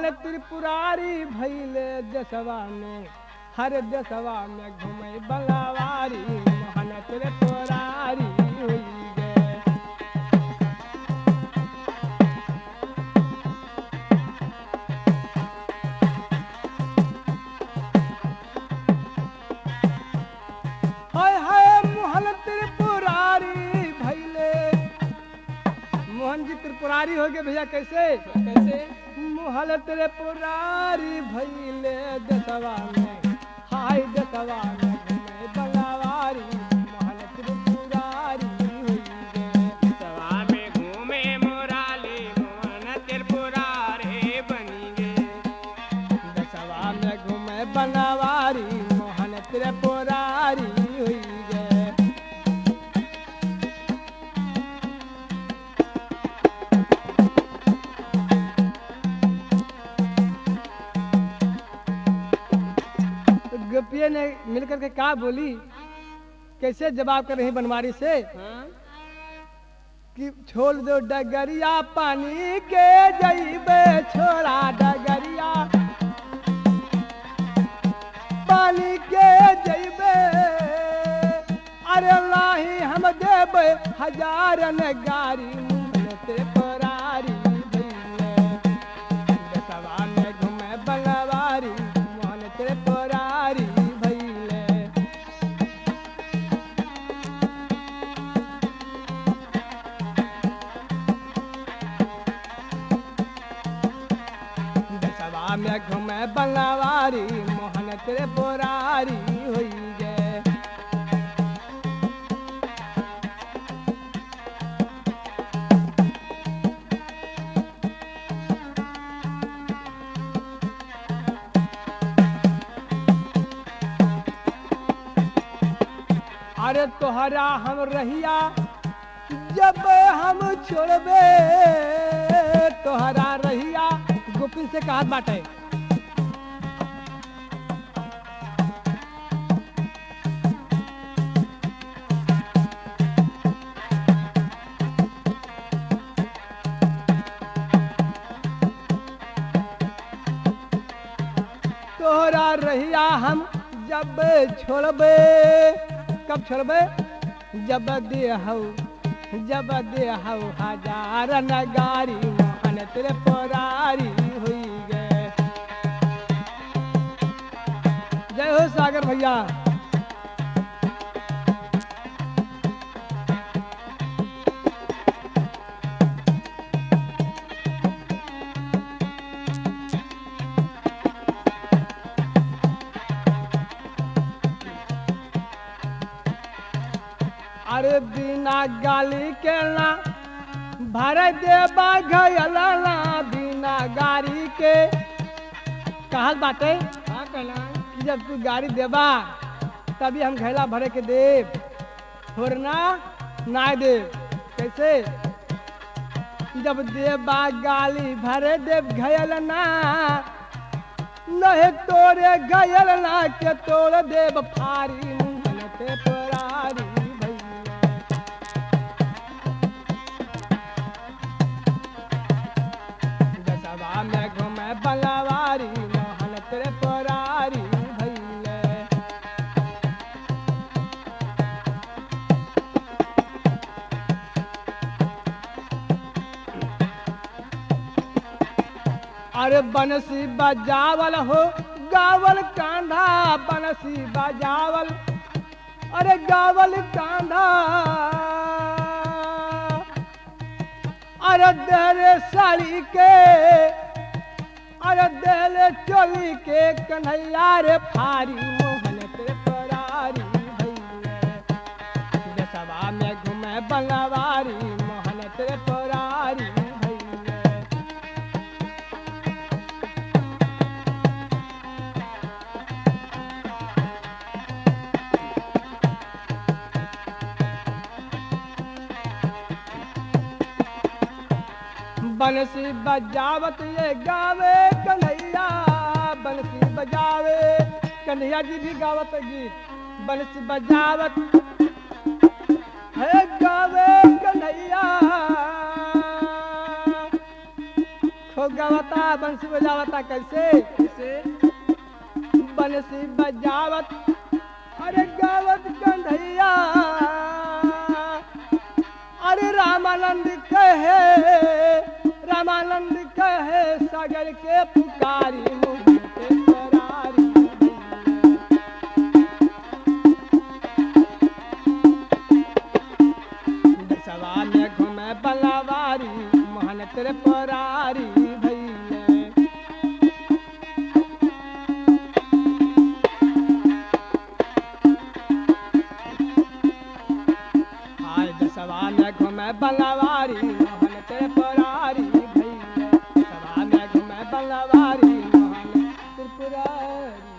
मोहन त्रिपुरारी भैले देशवा में हर देशवा में घूमे बंगावारी मोहन त्रिपुरारी हुई गे हाय हाय मोहन त्रिपुरारी भैले मोहन जी त्रिपुरारी हो गए भैया कैसे कैसे मोहन त्रिपुरारी भैले दसवा में हाय दसवा में घूमे बंगावारी मोहन त्रिपुरारी हुई गे सवा में घूमे मोराली मोहन त्रिपुरा रे बनी गे दसवा में घूमे बंगावारी मोहन त्रिपुरारी हुई गे तो गोपिया ने मिलकर के क्या बोली कैसे जवाब कर रही बनवारी से हाँ कि छोड़ दो डगरिया पानी के जइबे छोड़ा डगरिया पानी के जइबे अरे लाही हम देबे हजारन गारी मुंहते परारी भइले दसवा में घूमे बंगवारी मोहन तेरे परारी भइले दसवा में घूमे बंगवारी मोहन तेरे पोरारी हुई गे अरे तोहरा हम रहिया जब हम छोड़बे तोहरा रहिया गोपिन से कहा बाटे तोहरा रहिया हम जब छोड़बे कब छोड़बे जब देहौ जब देहौ हजार नगारी मोहन तेरे परारी हुई गे जय हो सागर भैया अरे बिना गाली के ना भर देबा घयला ना बिना गाड़ी के कहल बाटे का कहला कि जब तू गाड़ी देबा तभी हम घैला भरे के देब थोड़ना ना देब कैसे जब देबा गाली भरे देब घयल ना नहीं तोरे घयल ना के तोड़ देब फारी मुंहन ते परारी भैया दसवा में घूमे बंगवारी मोहन तेरे परारी भैले अरे बनसी बजावल हो गावल कांधा बनसी बजावल अरे गावल कांधा अरे देरे साड़ी के अरे देले चोली के कन्हैया रे फारी मोहन तेरे परारी भैया दसवा में घूमे बंगवारी मोहन तेरे परारी भैया बंसी बजावत ये गावे कन्हैया बंसी बजावे कन्हैया जी भी गावत गीत बंसी बजावत है गावे कन्हैया खो गवता बंसी बजावता कैसे कैसे बंसी बजावत अरे गावत कंधैया अरे रामानंद कहे रामानंद कहे सागर के पुकारी मुझे करारी दसवा में घूमे बलावारी मोहन तेरे परारी भैया हाय दसवा में घूमे बलावारी मोहन तेरे परारी भैया दसवा में घूमे बलावारी मोहन त्रिपुरारी